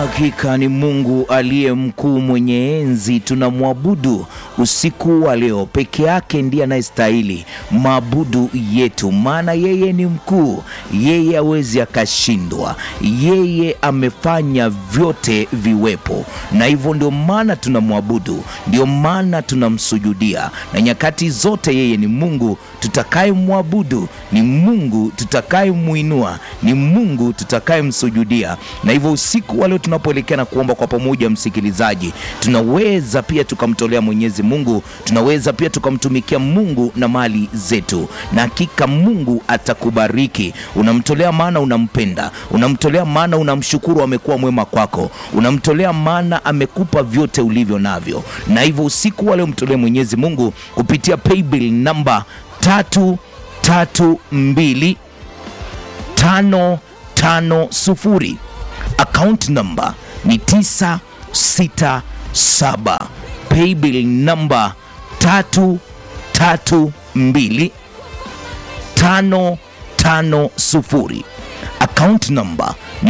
Hakika ni Mungu aliye mkuu mwenye enzi, tunamwabudu usiku wa leo. Peke yake ndiye anayestahili maabudu yetu, maana yeye ni mkuu, yeye hawezi akashindwa, yeye amefanya vyote viwepo, na hivyo ndio maana tunamwabudu, ndio maana tunamsujudia, na nyakati zote yeye ni Mungu tutakayemwabudu, ni Mungu tutakayemwinua, ni Mungu tutakayemsujudia. Na hivyo usiku wa leo tunapoelekea na kuomba kwa pamoja, msikilizaji, tunaweza pia tukamtolea Mwenyezi Mungu, tunaweza pia tukamtumikia Mungu na mali zetu, na hakika Mungu atakubariki. Unamtolea maana unampenda, unamtolea maana unamshukuru, amekuwa mwema kwako, unamtolea maana amekupa vyote ulivyo navyo. Na hivyo usiku wa leo mtolee Mwenyezi Mungu kupitia paybill namba tatu tatu mbili tano tano sufuri account number ni 967 paybill number 332 550 account number ni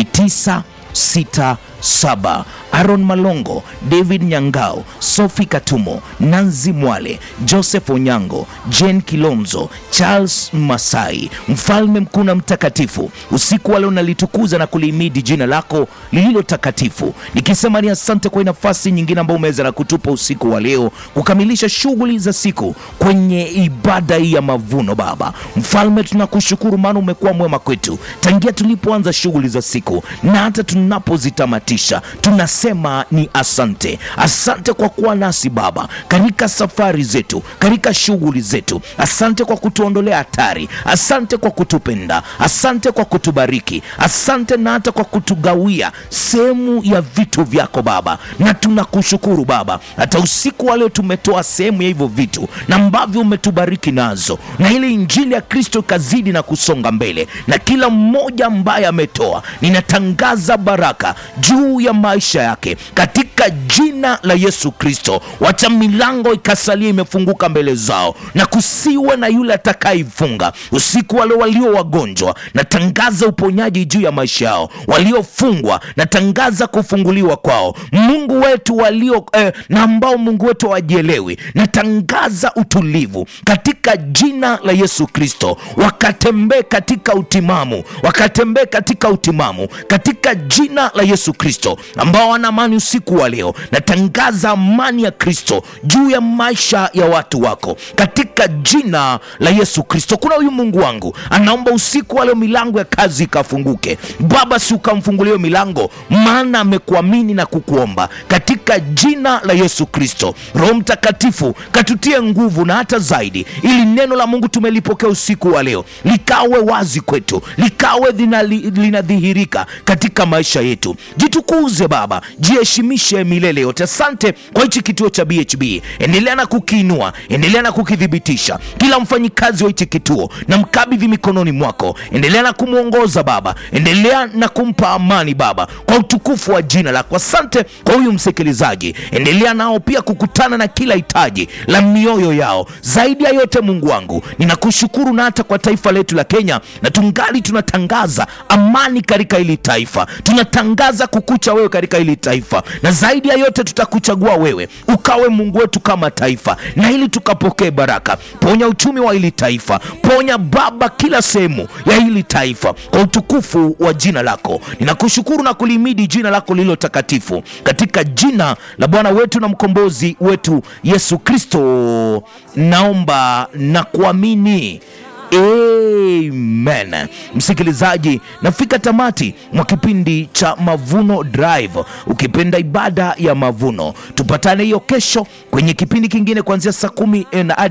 967 Aaron Malongo, David Nyangao, Sophie Katumo, Nanzi Mwale, Joseph Onyango, Jane Kilonzo, Charles Masai, mfalme mkuu na mtakatifu, usiku wa leo nalitukuza na kulihimidi jina lako lililo takatifu, nikisema ni asante kwa nafasi nyingine ambayo umeweza na kutupa usiku wa leo kukamilisha shughuli za siku kwenye ibada hii ya mavuno. Baba mfalme, tunakushukuru maana umekuwa mwema kwetu tangia tulipoanza shughuli za siku na hata tunapozitamatisha tuna sema ni asante. Asante kwa kuwa nasi Baba katika safari zetu, katika shughuli zetu. Asante kwa kutuondolea hatari, asante kwa kutupenda, asante kwa kutubariki, asante na hata kwa kutugawia sehemu ya vitu vyako Baba, na tunakushukuru Baba, hata usiku wa leo tumetoa sehemu ya hivyo vitu na ambavyo umetubariki nazo, na ile injili ya Kristo ikazidi na kusonga mbele, na kila mmoja ambaye ametoa, ninatangaza baraka juu ya maisha yake katika jina la Yesu Kristo. Wacha milango ikasalia imefunguka mbele zao, na kusiwe na yule atakayeifunga usiku. Wale walio wagonjwa, natangaza uponyaji juu ya maisha yao. Waliofungwa, natangaza kufunguliwa kwao. Mungu wetu walio eh, na ambao Mungu wetu hawajielewi, natangaza utulivu katika jina la Yesu Kristo. Wakatembee katika utimamu, wakatembee katika utimamu katika jina la Yesu Kristo ambao wana amani usiku wa leo, natangaza amani ya Kristo juu ya maisha ya watu wako katika jina la Yesu Kristo. Kuna huyu Mungu wangu anaomba usiku wa leo milango ya kazi ikafunguke. Baba, si ukamfungulia milango, maana amekuamini na kukuomba katika jina la Yesu Kristo. Roho Mtakatifu katutie nguvu na hata zaidi, ili neno la Mungu tumelipokea usiku wa leo likawe wazi kwetu, likawe linadhihirika katika maisha yetu. Jitukuze Baba, jiheshimishe milele yote. Asante kwa hichi kituo cha BHB, endelea na kukiinua, endelea na kukithibitisha. Kila mfanyikazi wa hichi kituo na mkabidhi mikononi mwako, endelea na kumwongoza Baba, endelea na kumpa amani Baba, kwa utukufu wa jina lako. Asante kwa huyu msikilizaji, endelea nao pia kukutana na kila hitaji la mioyo yao. Zaidi ya yote, Mungu wangu, ninakushukuru na hata kwa taifa letu la Kenya, na tungali tunatangaza amani katika hili taifa, tunatangaza kukucha wewe katika hili taifa, na zaidi ya yote tutakuchagua wewe ukawe Mungu wetu kama taifa, na ili tukapokee baraka. Ponya uchumi wa hili taifa, ponya Baba kila sehemu ya hili taifa, kwa utukufu wa jina lako. Ninakushukuru na kulimidi jina lako lililo takatifu, katika jina la Bwana wetu na mkombozi wetu Yesu Kristo naomba na kuamini. Amen. Msikilizaji, nafika tamati mwa kipindi cha Mavuno Drive, ukipenda ibada ya mavuno. Tupatane hiyo kesho kwenye kipindi kingine kuanzia saa kumi na